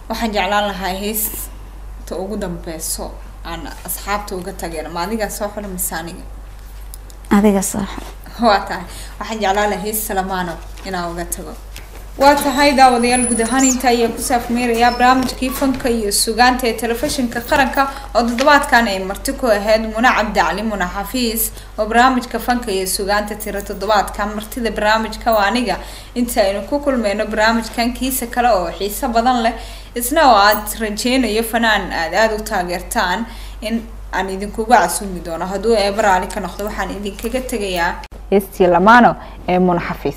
waxaan jeclaan lahaa heesta ugu dambeyso aan asxaabta uga tageen ma adigaa soo xula mise aniga adiga saaxo waa tahay waxaan jeclaan lahaa hees salamaano inaan uga tago waa tahay daawadayaal guud ahaan inta ayaa ku saafmeerayaa barnaamijkii fanka iyo sugaanta ee telefishinka qaranka oo toddobaadkan ay marti ku ahayd muna cabdicali muna xafiis oo barnaamijka fanka iyo sugaanta tira toddobaadka martida barnaamijka waa aniga inta aynu ku kulmeyno barnaamijkan kiisa kale oo xiiso badan leh isna oo aad rajeynayo fanaan aad aada u taageertaan in aan idinkuga casuumi doono hadduu eebaraali ka noqdo waxaan idinkaga tegayaa heestii lamaano ee muna xafiis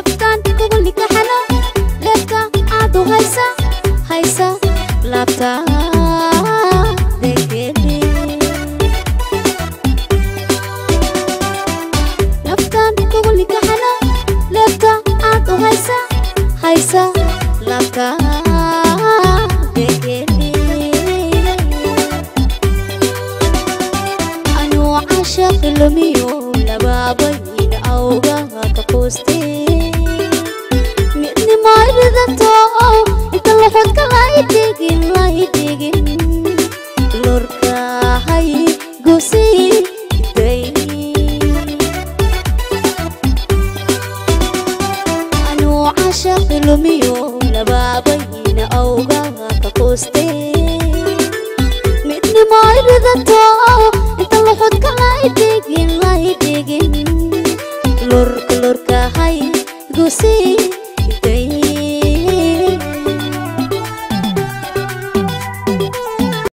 haysa haysa laabta